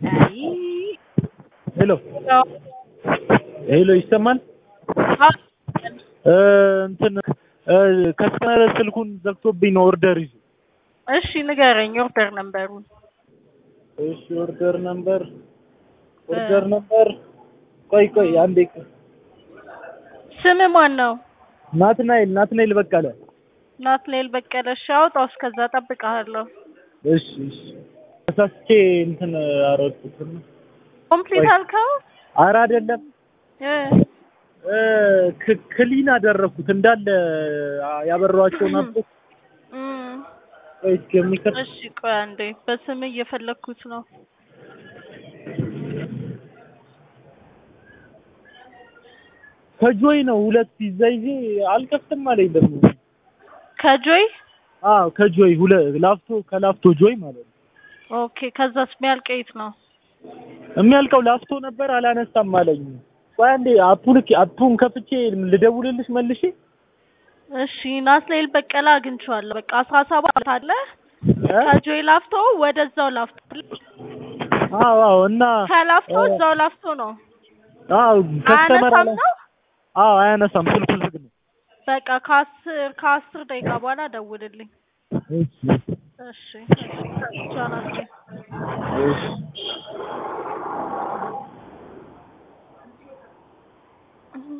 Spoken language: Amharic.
አይ ሄሎ ያው ሄሎ ይሰማል? አ- እ እንትን እ ከስተመር ስልኩን ዘግቶብኝ ነው ኦርደር ይዞ። እሺ ንገረኝ ኦርደር ነምበሩን። እሺ ኦርደር ነምበር ኦርደር ነምበር ቆይ ቆይ አንዴ ቆይ። ስም ማን ነው? ናትናኤል ናትናኤል በቀለ። ናትናኤል በቀለ። እሺ አውጣው፣ እስከዛ እጠብቅሃለሁ። እሺ እሺ ተሳስቼ እንትን አረኩት። ኮምፕሊት ቆይ። አልከው? ኧረ አይደለም እ እ ክ- ክሊን አደረኩት እንዳለ አ- ያበራኋቸውን አብቶች እም፣ ቆይ እስኪ የሚከት እሺ ቆይ አንዴ በስም እየፈለግኩት ነው። ከጆይ ነው ሁለት ፒዛ ይዤ አልከፍትም አለኝ ደግሞ። ከጆይ አዎ ከጆይ ሁለ ላፍቶ ከላፍቶ ጆይ ማለት ነው። ኦኬ። ከዛስ የሚያልቀይት ነው? የሚያልቀው ላፍቶ ነበር አላነሳም አለኝ። ቆይ አንዴ አፑን አፑን ከፍቼ ልደውልልሽ መልሼ። እሺ ናትናኤል በቀለ አግኝቼዋለሁ። በቃ አስራ ሰባት አለ እ? ከጆይ ላፍቶ ወደዛው ላፍቶ አዎ አዎ እና ከላፍቶ እ፣ እዛው ላፍቶ ነው። አዎ ከስተመር አያነሳም አላ ነው። አዎ አያነሳም ስልኩ ዝግ ነው። በቃ ከአስር ከአስር ደቂቃ በኋላ ደውልልኝ። እሺ እሺ እሺ ቻው ናቸው። እሺ